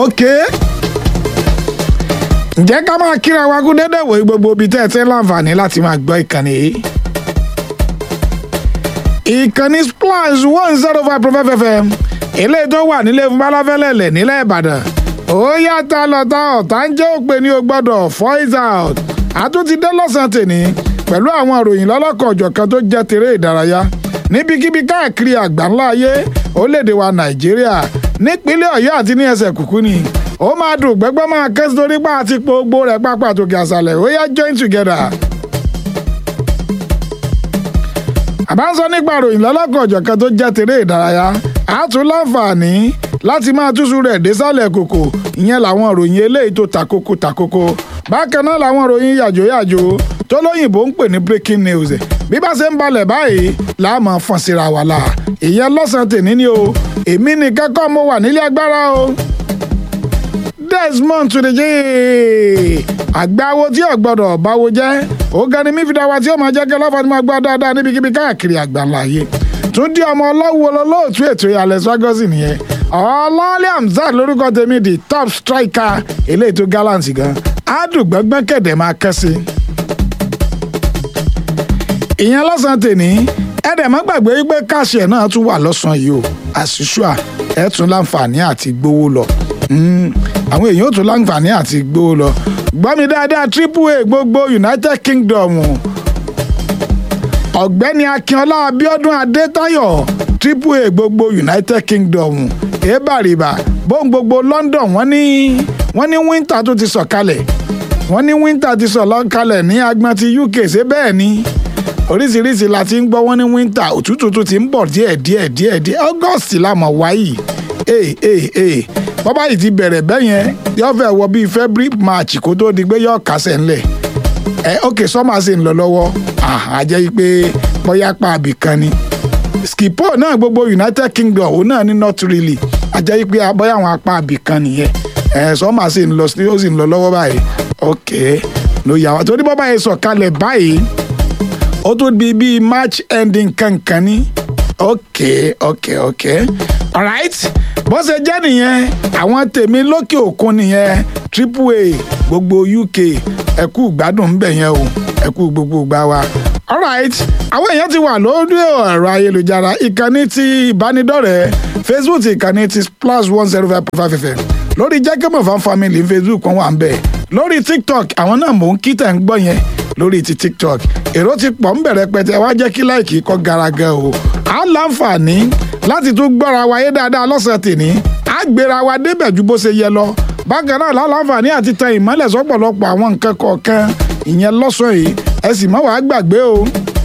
ok ǹjẹ́ ká máa kíra wa kú dédé wòye gbogbo ibi tẹ́ ẹ ti ń láǹfààní láti máa gbọ́ ìkànnì yìí. ìkànnì splash one zero five five fm eléyìí tó wà nílé fún balafẹ́lẹ́lẹ̀ nílẹ̀ ìbàdàn ó yàtọ̀ lọ́tà ọ̀tá ń jẹ́ òpè ní o gbọ́dọ̀ voice out àtúntí dé lọ́sàn-án tèmi pẹ̀lú àwọn ìròyìn lọ́lọ́kọ̀ ọ̀jọ̀kan tó jẹ́ tèrè ìdárayá níbikíbi káàkiri àgbáńlá ayé orílẹ̀-èdè wa nàìjíríà nípínlẹ̀ ọ̀yọ́ àti ní ẹsẹ̀ kùkú ni ó máa dùn gbẹ́gbẹ́ máa ké sórí pa àti gbogbo rẹ̀ pápá tòkè àṣàlẹ̀ ó yá join together. àbá ń sọ nípa ìròyìn lọ́lọ́kọ̀ ọ̀jọ̀kan tó jẹ́ tèrè ìdárayá a tún láǹfààní láti máa túṣu rẹ̀ désàlẹ̀ kòkò ìyẹn làwọn ìròyìn eléyìí tó takoko takoko bákan náà làwọn ìròyìn yàjóyàjó tó lóyìnbó ń pè ní breaking news bí bá ṣe ń balẹ̀ báyìí láàmú fọ́n síra wà láà ìyẹn lọ́sàn-án tèmi ni o èmi nìkan kọ́ mo wà nílé agbára o desmond tudeje àgbáwo tí ò gbọdọ̀ báwo jẹ́ ògani mífìdáwà tí ó máa jẹ́ kí ọlọ́fà tí máa gbọ́ dáadáa níbikíbi káàkiri àgbáńlá ayé tún dí ọmọ ọlọ́wọ́ olóòtú ètò ìyàlẹ̀ swagosi nìyẹn ọlọ́ọ̀lẹ́ hamzat lórúkọ tèmi di top striker eléyìí tó gallant gan adùgbọ́gbọ́n kẹ̀dẹ̀ máa kẹ́ sí. ìyẹn lọ́sàn-án tèmi ẹ̀dẹ̀ má gbàgbé wípé káàṣì ẹ̀ náà tún wà lọ́sàn-án yìí o àṣìṣùà ẹ̀ tún láǹfààní àti gbowó lọ àwọn èèyàn ò tún láǹfààní àti gbowó lọ gbọ́ mi dáadáa triple a gbogbo united kingdom ọ̀gbẹ́ni akínọlá abiodun adétayọ̀ triple a gbogbo united kingdom ebàrìbà bóun gbogbo london wọ́n ní wọ́n ní winter tó ti sọ̀kalẹ̀ wọ́n ní winter ti sọ̀kalẹ̀ ní agbọn ti uk ṣé bẹ́ẹ̀ ni oríṣiríṣi la ti ń gbọ́ wọ́n ní winter òtútù tó ti ń bọ̀ díẹ̀ díẹ̀ díẹ̀ díẹ̀ august la mọ̀ wáyìí ee ee ee bọ́bá yìí ti bẹ̀rẹ̀ bẹ́yẹn yóò fẹ́ wọ bíi february march kó tó di pé yóò kásẹ̀ ńlẹ̀ ẹ ok sọ́mà sì ń lọ lọ́wọ́ àjẹ́ yìí pé bóyá pa àbì kan ni skipo náà gbogbo united kingdom òun náà ní not really àjẹ́ yìí pé bóyá àwọn apá àbì kan nìyẹn ẹ sọ́mà sì ń lọ ó sì ń lọ lọ́wọ́ báyìí ok ló yà wá torí bọ́bá yìí sọ̀kalẹ̀ báyìí ó tún di bíi march ending kankan ní ok ok ok alright bó ṣe jẹ́ nìyẹn àwọn tèmi lókè òkun nìyẹn triple a gbogbo uk ẹ̀kú gbádùn ń bẹ̀ yẹn o ẹ̀kú gbogbo gbà wá. alright àwọn èèyàn ti wà lórí ẹ̀rọ ayélujára ìkànnì ti ìbánidọ́rẹ̀ẹ́ facebook ìkànnì ti plus one zero five point five fm lórí jẹ́kẹ́mọ̀ fan family facebook kan wà ń bẹ̀ lórí tiktok àwọn náà mò ń kí tẹ̀ ń gbọ́ yẹn lórí ti tiktok èrò ti pọ̀ ń bẹ̀rẹ̀ pẹ̀tẹ́ wá jẹ́ kí láìkì kọ́ garaga o á láǹfààní láti tún gbọ́ra wáyé dáadáa lọ́sẹ̀ tèní á gbéra wa débẹ̀ ju bó ṣe yẹ lọ bákan náà láǹfààní àti tan ìmọ́lẹ̀ sọ́pọ̀lọpọ̀ àwọn nǹkan kọ̀ọ̀kan ìyẹn lọ́sàn yìí ẹ sì má wàá gbàgbé o.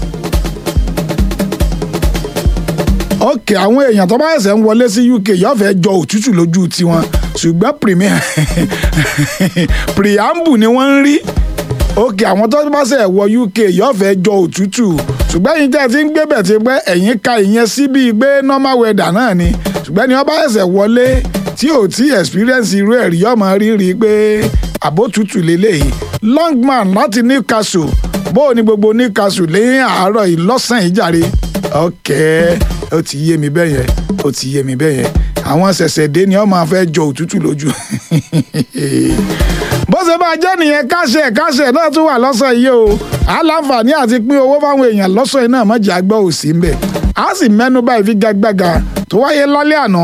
ókè àwọn èèyàn tó bá ẹsẹ̀ ń wọlé sí uk yóò fẹ́ jọ òtútù lójú tiwọn ṣùgbọ́n premier preamble ni wọ́n ń rí òkè àwọn tó bá ṣe wọ uk yóò fẹ́ jọ òtútù ṣùgbọ́n ẹ̀yin tẹ́ ẹ ti ń gbé bẹ̀ tí pé ẹ̀yin ka ìyẹn sí bíi pé normal weather náà ni ṣùgbọ́n ẹni wọ́n bá ẹsẹ̀ wọlé tí ò tí experience irú ẹ̀ rí ọmọ rírí pé àbótútù lélẹ́yìí longman láti newcastle bó o ní gbogbo newcastle lẹ́yìn àárọ̀ yìí lọ́sàn-án yìí jàre ok ó ti yé mi bẹ́yẹn ó ti yé mi bẹ́yẹn àwọn ṣẹ̀ṣẹ̀ dé ni wọ́n máa fẹ́ jọ òtútù lójú bó ṣe máa jẹ́ nìyẹn káṣẹ̀ káṣẹ̀ náà tún wà lọ́sàn yìí o aláǹfààní àti pín owó fáwọn èèyàn lọ́sàn yìí náà mọ̀jà gbọ́ òsì ń bẹ̀ a sì mẹ́nu bá ìfigagbága tó wáyé lálẹ́ àná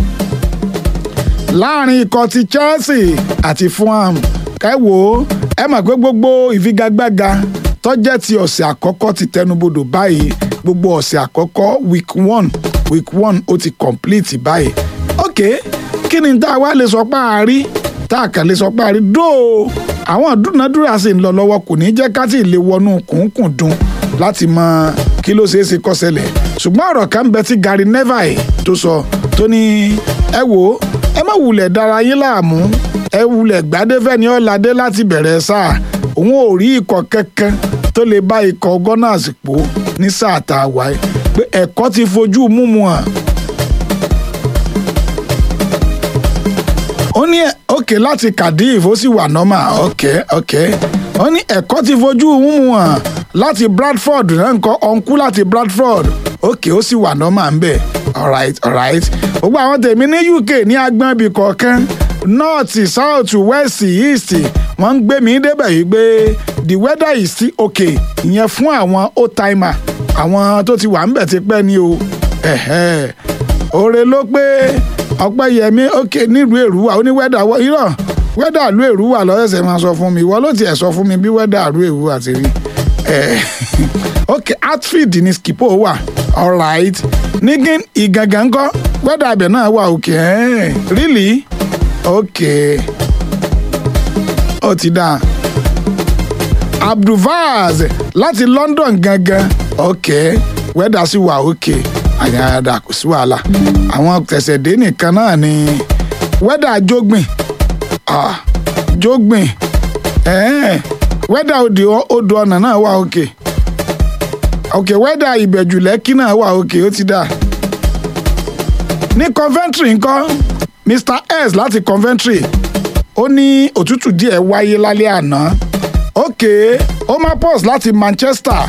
láàrin ikọ̀ ti Chelsea àti Fulham ẹ wò ó ẹ mọ̀ pé gbogbo ìfigagbága tó jẹ́ ti ọ̀sẹ̀ àkọ́kọ́ ti tẹnubodò báyìí gbogbo ọ̀sẹ̀ àkọ́kọ́ week one week one ó ti complete báyìí ok kí ni tá a wá lè sọ pé a rí tá a kàn lè sọ pé a rí dóò àwọn ìdúnadúrà sì ń lọ lọ́wọ́ kò ní jẹ́ ká tí ì lè wọnú kùnkùn dùn láti mọ kí ló ṣeé ṣe kó ṣẹlẹ̀ ṣùgbọ́n ọ̀rọ̀ kan bẹ tí Gary Neville tó sọ tó ní ẹ wò ó ẹ má wulẹ̀ dára yín láàmú ẹ wulẹ̀ gbadẹ́fẹ́ ni ọ̀làdé láti bẹ̀rẹ̀ sáà òun ò rí ikọ̀ kankan tó lè bá ikọ̀ Gunners pò ní sáà tá a wáyé pé ẹ̀kọ́ ti fojú múmu hàn ó ní òkè láti Cardiff ó sì wà nọ́mà òkè òkè ó ní ẹ̀kọ́ ti fojú múmu hàn láti Bradford náà nǹkan ọ̀nkú láti Bradford òkè ó sì wà nọ́mà ń bẹ̀ alright alright gbogbo àwọn tèmi ní UK ní agbọ́n ibì kọ̀ọ̀kan north south west east wọ́n ń gbé mi débẹ̀ yìí pé the weather is still okay ìyẹn fún àwọn old timer àwọn tó ti wà ń bẹ̀ ti pẹ́ ni o òre ló pé ọpẹ́yẹmí ok nílùú èrúwà ó ní wẹ́dà irọ́ wẹ́dà ìlú èrúwà lọ́sẹ̀sẹ̀ máa sọ fún mi ìwọ ló tiẹ̀ sọ fún mi bí wẹ́dà ìlú èrúwà ti rí ok outfield ní skipo wà alright nígin ìgangan ńkọ́ wẹ́dà ibẹ̀ náà wà ok really ok ó ti dáa abdulvaz láti london gangan ok wẹ́dà sì wà ok àyàdà kò sí wàhálà àwọn tẹ̀sẹ̀dé nìkan náà ni wẹ́dà jógbìn ah jógbìn wẹ́dà odò ọ̀nà náà wà ok ok wẹ́dà ìbẹ̀jù lẹ́kí náà wà ok ó ti dà ní coventry ńkọ́ mr s láti coventry ó ní òtútù díẹ̀ wáyé lálẹ́ àná ok omapos láti manchester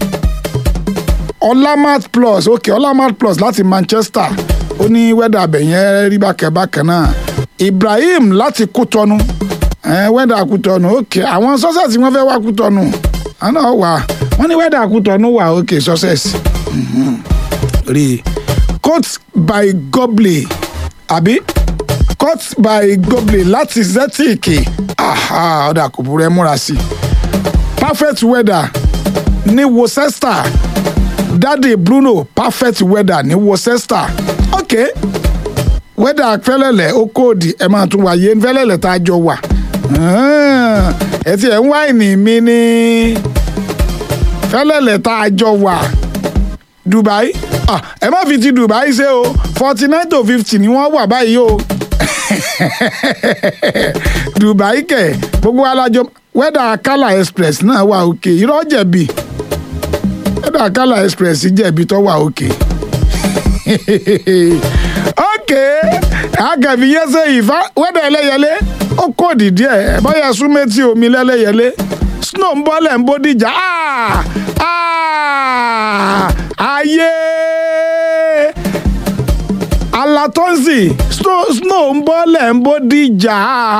ọlámart plus ok ọlámart plus láti manchester ó ní wẹ́dà abẹ̀yẹn rí bákẹ́bákẹ́ náà ibrahim láti kútọ́nu wẹ́dà kútọ́nu ok àwọn sọ́sẹ̀sì wọ́n fẹ́ wá kútọ́nu àná wà wọ́n ní wẹ́dà kútọ́nu wà ok sọ́sẹ̀sì rí coat by gobley àbí coat by gobley láti zetic ọ̀dà kò burú ẹ múra sí perfect weather ní worcester daddy bruno perfect weather ní worcester ok weather fẹlẹlẹ ó kóòdì ẹ máa tún wáyé fẹlẹlẹ tá a jọ wà ẹ ti ẹ ń wáìnì mi ní fẹlẹlẹ tá a jọ wà dubai ah, ẹ má fi ti dubai ṣe o forty nine to fifty ni wọ́n wà báyìí o dubai kẹ gbogbo alájọ wẹ́dà kala express náà wà òkè irọ́ jẹ̀bi wẹ́dà kala express jẹ̀bi tó wà òkè ok àgàbí yẹsẹ ìfá wẹ́dà ẹlẹ́yẹlé ó kóòdì díẹ̀ bóyá súnmẹ́tì omi lẹ́lẹ́yẹlé snow ń bọ́lẹ̀ ń bódìjà ayé alatonzi snow ń bọ́lẹ̀ ń bódìjà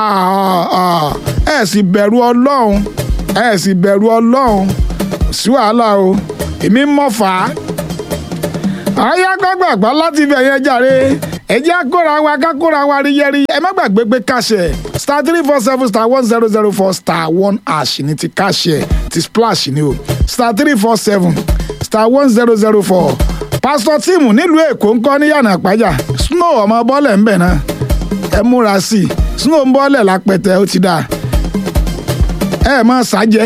ẹ sì bẹ̀rù ọlọ́run ẹ sì bẹ̀rù ọlọ́run sí wàhálà o èmi mọ̀ fà á àyà gbàgbàgbà láti ibẹ̀ yẹn jàre ẹjẹ́ àkóra wa kákóra wa rí yẹrí ẹ má gbàgbé pé káṣẹ star three four seven star one zero zero four star one ash ní ti káṣẹ ti splash ni o star three four seven star one zero zero four pásítọ̀ tíìmù nílùú èkó ń kọ́ ní yànnà àpájà snow ọmọ bọ́ọ̀lẹ̀ ń bẹ̀ náà ẹ múra sí i snow ń bọ́ọ̀lẹ̀ lápẹ̀tẹ̀ ó ti dáa ẹ mọ ṣàjẹ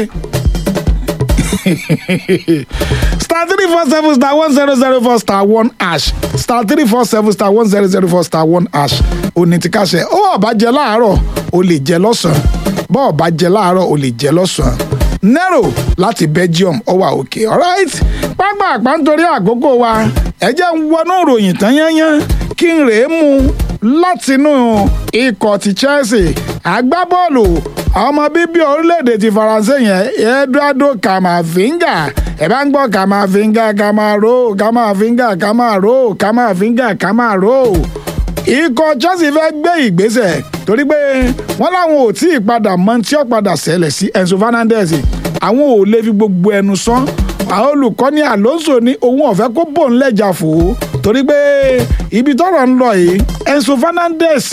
star three four seven star one zero zero four star one ash star three four seven star one zero zero four star one ash òní ti káṣẹ ó ọba jẹ láàárọ̀ o lè jẹ lọ́sàn-án bọ́ ọba jẹ láàárọ̀ o lè jẹ lọ́sàn-án nero láti belgium ó wà òkè alright pápá àpá nítorí àkókò wa ẹ jẹ́ ń wọnú ìròyìn tán yányán kí n rèé mu látinú ikọ̀ ti chelsea agbábọ́ọ̀lù ọmọ bíbí orílẹ̀-èdè ti faransé yẹn eduardo camavinga ẹ bá ń gbọ́ camavinga camaro camavinga camaro camavinga camaro ikọ̀ chelsea fẹ́ gbé ìgbésẹ̀ torí pé wọ́n láwọn ò tí ì padà mọ tí ó padà ṣẹlẹ̀ sí enzo fernandez àwọn ò lè fi gbogbo ẹnu sán àwọn olùkọ́ni alonso ní òun ọ̀fẹ́ kó bò ń lẹ́jà fò ó torí pé ibi tọ́rọ̀ ń lọ yìí enzo fernandez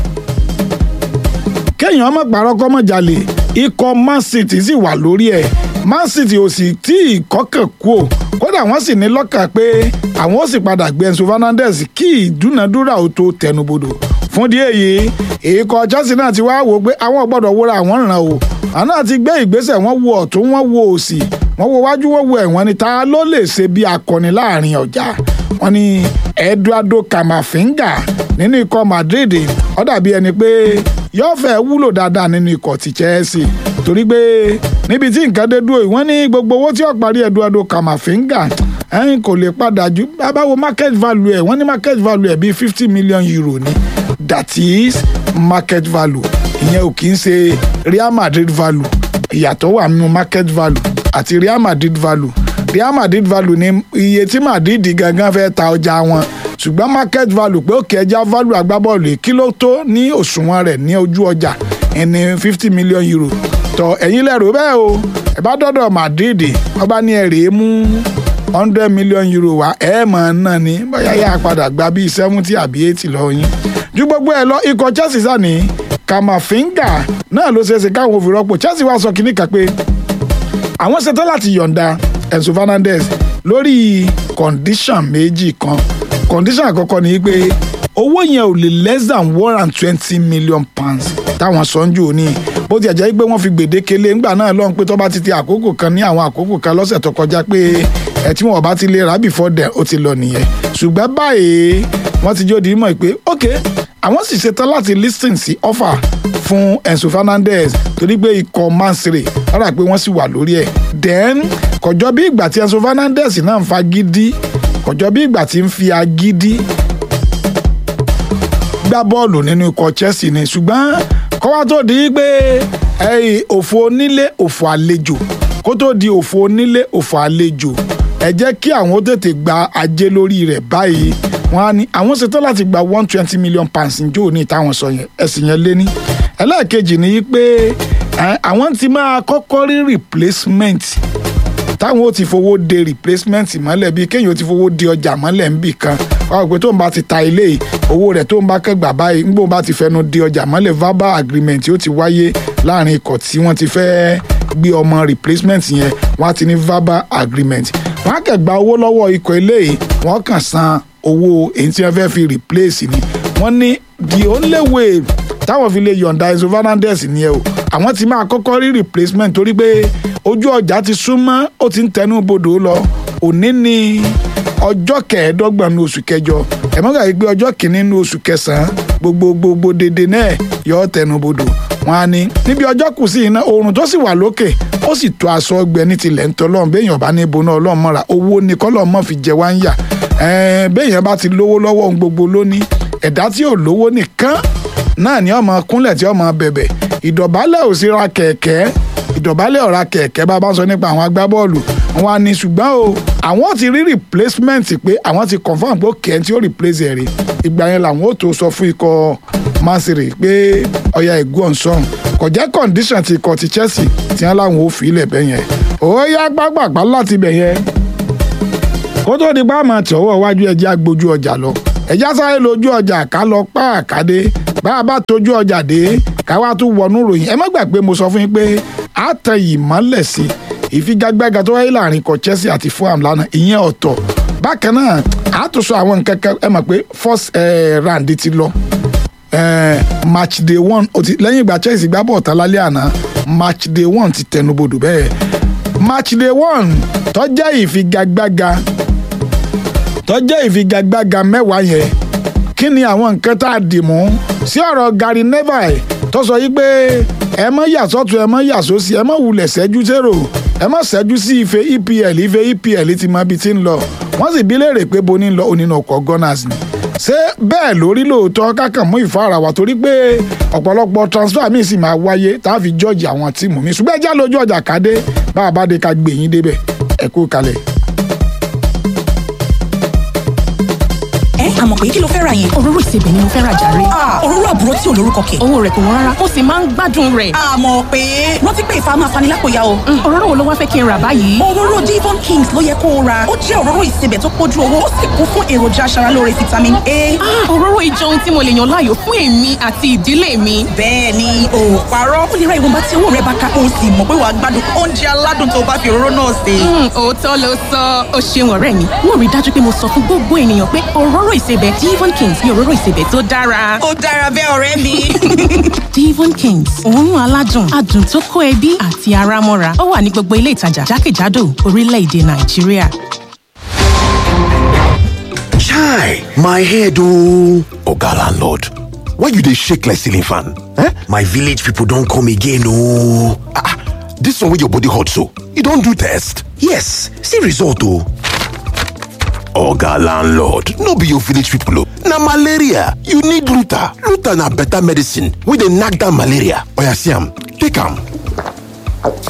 kéèyàn ọmọ pàrọ̀ kọ́ mọ̀ jalè ikọ̀ man city sì wà lórí ẹ̀ man city ò sì tí ì kọ́kàn kú o kódà wọ́n sì ní lọ́kàn pé àwọn ó sì padà gbé enzo fernandez kí ìdúnadúrà ó tó tẹnubodò fún díẹ̀ yìí ikọ̀ chelsea náà ti wá wò pé àwọn gbọ́dọ̀ wúra àwọn ràn o àwọn náà ti gbé ìgbésẹ̀ wọ́n wo ọ̀tún wọ́n wo òsì wọ́n wo wájú wọ́n wo ẹ̀wọ̀n ni ta ló lè ṣe bí akọni láàrin ọjà wọ́n ní eduardo camavinga nínú ikọ̀ madrid ó dàbí ẹni pé yóò fẹ́ wúlò dáadáa nínú ikọ̀ ti chelsea torí pé níbi tí nǹkan dé dúró wọ́n ní gbogbo owó tí ó parí eduardo camavinga ẹ̀yìn kò lè padà ju báwo market value ẹ̀ wọ́n ní market value ẹ̀ bíi fifty million euro ni that is market value ìyẹn ò kì í ṣe real madrid value ìyàtọ̀ wà nínú market value àti real madrid value real madrid value ní iye tí madrid gangan fẹ́ ta ọjà wọn ṣùgbọ́n market value pé òkè ẹja value agbábọ́ọ̀lù yìí kí ló tó ní òṣùwọ̀n rẹ̀ ní ojú ọjà ẹni fifty million euro tọ ẹ̀yin lẹ́rù bẹ́ẹ̀ o ẹ bá dọ́dọ̀ Madrid wọ́n bá ní ẹ̀rẹ́ mú hundred million euro wá ẹ̀ mọ̀ náà ni bóyá yà padà gba bíi seventy àbí eighty lọ yín ju gbogbo ẹ lọ ikọ̀ Chelsea sani Kamavinga náà ló ṣeéṣe káwọn òfin rọ́pò Chelsea wá sọ kínní kan pé àwọn ṣetán láti yọ̀ǹda Enzo Fernandez lórí condition méjì kan condition àkọ́kọ́ ni pé owó yẹn ò lè less than one and twenty million pounds táwọn sọ́njú òní bó ti ẹ̀jẹ̀ pé wọ́n fi gbèdéke lé ńgbà náà lọ́hùn pé tó bá ti ti àkókò kan ní àwọn àkókò kan lọ́sẹ̀ tó kọjá pé ẹ̀ tí wọ́n bá ti lè rà before then ó ti lọ nìyẹn ṣùgbọ́n báyìí wọ́n ti jó di mọ̀ pé ok àwọn sì ṣetán láti listen sí offer fún Enzo Fernandez torí pé ikọ̀ mansere rárá pé wọ́n sì wà lórí ẹ̀ then kọjọ́ bí ìgbà tí Enzo Fernandez náà ń fa gidi kọjọ́ bí ìgbà tí ń fi agídí gbá bọ́ọ̀lù nínú ikọ̀ Chelsea ni ṣùgbọ́n kọ́wá tó di pé òfò onílé òfò àlejò kó tó di òfò onílé òfò àlejò ẹ jẹ́ kí àwọn ó tètè gba ajé lórí rẹ̀ báyìí wọ́n á ní àwọn ṣetán láti gba one twenty million pounds njó ní ìtàwọn sọ yẹn ẹ̀sìn yẹn lé ní. ẹlẹ́ẹ̀kejì ni pé àwọn ti máa kọ́kọ́ rí replacement táwọn ó ti fowó de replacement mọ́lẹ̀ bíi kéèyàn ó ti fowó de ọjà mọ́lẹ̀ níbì kan wọ́n pé tó ń bá ti ta ilé yìí owó rẹ̀ tó ń bá kẹ́gbà báyìí ńgbò bá ti fẹnu de ọjà mọ́lẹ̀ verbal agreement ó ti wáyé láàrin ikọ̀ tí wọ́n ti fẹ́ gbé ọmọ replacement yẹn wọ́n á ti ní verbal agreement wọ́n á kẹ́gbà owó lọ́wọ́ ikọ̀ ilé yìí wọ́n kàn san owó èyí tí wọ́n fẹ́ fi replace ni wọ́n ní the only way táwọn fi lè yọ̀ǹda Enzo Fernandez ni ẹ o àwọn ti máa kọ́kọ́ rí replacement torí pé ojú ọjà ti súnmọ́ ó ti ń tẹnu bodò lọ òní ni ọjọ́ kẹẹ̀ẹ́dọ́gbọ̀n ní oṣù kẹjọ ẹ̀mọ́gà yìí pé ọjọ́ kìíní ní oṣù kẹsàn-án gbogbo gbogbo dédé náà yọ tẹnu bodò wọn á ní níbi ọjọ́ kù sí iná oòrùn tó sì wà lókè ó sì tó aṣọ ọgbẹ ní tilẹ̀ ń tọ́lọ́run béèyàn bá ní ibo náà ọlọ́run mọ́ra owó ni kọ́lọ́ mọ́ fi jẹ wá ń yà béèyàn bá ti lówó lọ́wọ́ ohun gbogbo lónìí ẹ̀dá tí ò lówó nìkan náà ni ọmọ kúnlẹ̀ tí ọmọ bẹ̀bẹ̀ ìdọ̀bálẹ̀ ò sí ra kẹ̀kẹ́ ìdọ̀bálẹ̀ ọ̀ra kẹ̀kẹ́ bá bá ń sọ nípa àwọn agbábọ́ọ̀lù wọn ni ṣùgbọ́n o àwọn ti rí replacement pé àwọn ti confam pé kẹ́hìn tí ó replace ẹ̀ rí ìgbà yẹn làwọn ó tó sọ fún ikọ̀ masiri pé ọ̀ya ìgún ọ̀sán kò jẹ́ condition ti ikọ̀ ti Chelsea tí wọ́n láwọn ò fi ilẹ̀ bẹ́ yẹn ó yá gbàgbàgbà láti bẹ̀ yẹn kó tó di báàmà tí ọwọ́ iwájú ẹjẹ́ agbójú ọjà lọ ẹjẹ́ sáré lójú ọjà ká lọ pa àkàdé bá a bá tójú ọjà dé ká wá tún wọnú ròyìn ẹ má gbàgbé mo sọ fún yín pé a tẹ ìmọ́lẹ̀ sí ìfigagbága tó wáyé láàrin ikọ̀ Chelsea àti Fulham lánàá ìyẹn ọ̀tọ̀ bákan náà a tún sọ àwọn nǹkan kan ẹ mọ̀ pé first eh, round ti lọ eh, match day one lẹ́yìn ìgbà Chelsea gbá bọ̀ tán lálẹ́ àná match day one ti tẹnubodò bẹ́ẹ̀ match day one tó jẹ́ ìfigagbága tó jẹ́ ìfigagbága mẹ́wàá yẹn kí ni àwọn nǹkan tá a dì mú sí ọ̀rọ̀ Gary Neville tó sọ yìí pé ẹ mọ́ yà sọ́tún ẹ mọ́ yà sósì ẹ mọ́ wulẹ̀ ṣẹ́jú zero ẹ mọ́ ṣẹ́jú sí ife EPL ife EPL ti mọ ibi tí ń lọ wọ́n sì bí léèrè pé bo ní lọ onínú ọkọ̀ Gunners ni ṣé bẹ́ẹ̀ lórí lóòótọ́ kákan mú ìfara wa torí pé ọ̀pọ̀lọpọ̀ transfer míì sì máa wáyé tá a fi jọ́ọ̀jì àwọn tíìmù mi ṣùgbọ́n ẹjá lójú ọjà kádé bá a bá dé ká gbè yín débẹ̀ ẹ kú kalẹ̀. ẹ àmọ̀ pé kí ló fẹ́ ra yẹn. òróró ìsebẹ̀ ni mo fẹ́ ra jàre. òróró àbúrò tí ò lórúkọ kẹ̀. owó rẹ̀ kò wọ́n rárá ó sì máa ń gbádùn rẹ̀. àmọ̀ pé rántí pé ìfà máa fani lápòyà o. òróró wo ló wá fẹ́ kí n rà báyìí. òróró Devon Kings ló yẹ kó o ra ó jẹ́ òróró ìsebẹ̀ tó pójú owó ó sì kún fún èròjà aṣaralóore vitamin A. òróró ìjọ ohun tí mo lè yàn láàyò fún èmi àti ìdílé mi. bẹ́ẹ̀ ni o ò parọ́ ó lè ra ìwọ̀nba tí owó rẹ bá ká o sì mọ̀ pé wàá gbádùn oúnjẹ aládùn tó bá fi òróró náà sè. òótọ́ ló sọ ó ṣeun ọ̀rẹ́ mi wọ́n rí dájú pé mo sọ fún gbogbo ènìyàn pé òróró ìsebẹ̀ Devon Kings ni òróró ìsebẹ̀ tó dára. ó dára bẹ́ẹ̀ ọ̀rẹ́ mi. Devon Kings òórùn aládùn adùn tó kó ẹbí àti ara mọ́ra ó wà ní gbogbo ilé ìtajà jákèjádò orílẹ̀-èdè Nàìjíríà. Chai, my head oh. Oga landlord, why you dey shake like ceiling fan? Eh? My village people don come again oh. Ah, ah, this one wey your body hot so, you don do test? Yes, see result oh. Oga landlord, no be your village people oh. Na malaria, you need Luta. Luta na better medicine wey dey knack down malaria. Oya see am, take am.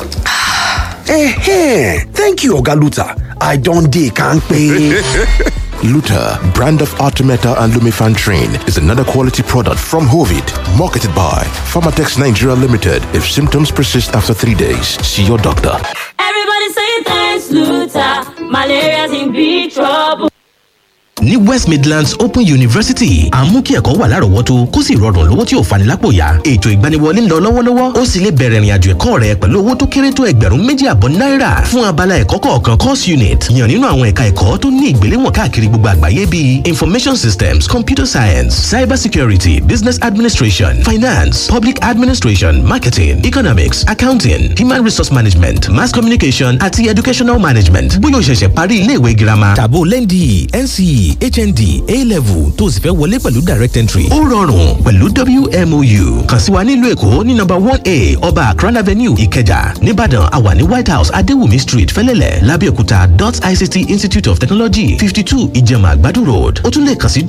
Eh, thank you Oga Luta. I don dey kampe. Luta, brand of Artemeta and Lumifan Train, is another quality product from Hovid, marketed by Pharmatex Nigeria Limited. If symptoms persist after three days, see your doctor. Everybody say thanks, Luther. Malaria's in big trouble. ní west midlands open university à ń mú kí ẹ̀kọ́ wà lárọ̀ọ́wọ́tó kó sì rọrùn lówó tí ò fani lápò yá ètò ìgbaniwọlé ń lọ lọ́wọ́lọ́wọ́ ó sì lè bẹ̀rẹ̀ ìrìnàjò ẹ̀kọ́ rẹ pẹ̀lú owó tó kéré tó ẹgbẹ̀rún méjì àbọ̀ náírà fún abala ẹ̀kọ́ kọ̀ọ̀kan course unit yàn nínú àwọn ẹ̀ka ẹ̀kọ́ tó ní ìgbéléwọ̀n káàkiri gbogbo àgbáyé bíi information systems computer science cyber security business administration finance public administration marketing economics accounting human resource management mass communication àti educational management bóyá o ṣẹ̀ṣẹ̀ parí iléèwé girama tàbó lẹ́ndì nce hnd a-level tó o sì fẹ́ wọlé pẹ̀lú direct entry. ó rọrùn pẹ̀lú wmou kàn sí wa nílùú èkó ní nọ́mbà one a ọba akran avenue ìkẹjà nìbàdàn àwa ní white house adéwùmí street fẹ́lẹ́lẹ̀ lábẹ́òkúta dot ict institute of technology fifty two ìjẹ̀mà àgbàdo road ó tún lè kàn sí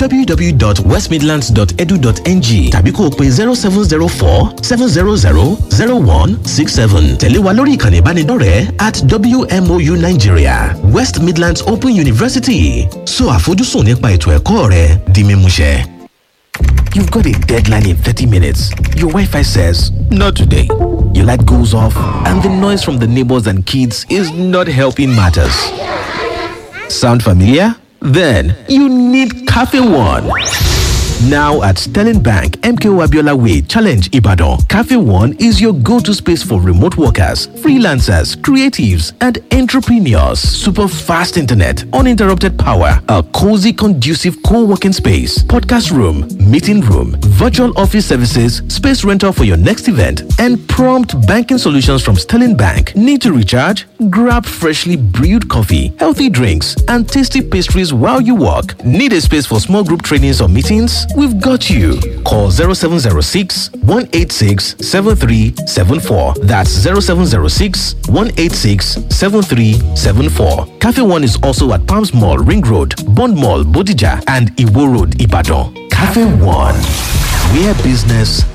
www.westmidlands.edu.ng tàbí kó o pe zero seven zero four seven zero zero zero one six seven tẹ̀lé wa lórí ìkànnì ìbánidọ́rẹ̀ẹ́ at wmou nigeria west midlands open university so àfojúsùn sùn nípa ètò ẹ̀kọ́ rẹ di mímúṣẹ. You've got a deadline in 30 minutes. Your Wi Fi says, Not today. Your light goes off, and the noise from the neighbors and kids is not helping matters. Sound familiar? Then you need Cafe One. Now at Sterling Bank, MKO Abiola Way, Challenge Ibadan, Cafe One is your go to space for remote workers, freelancers, creatives, and entrepreneurs. Super fast internet, uninterrupted power, a cozy, conducive co working space, podcast room, meeting room, virtual office services, space rental for your next event, and prompt banking solutions from Sterling Bank. Need to recharge? Grab freshly brewed coffee, healthy drinks, and tasty pastries while you work. Need a space for small group trainings or meetings? We've got you. Call 0706 186 7374. That's 0706 186 7374. Cafe One is also at Palms Mall, Ring Road, Bond Mall, Bodija, and Iwo Road, Ibadan. Cafe One, where business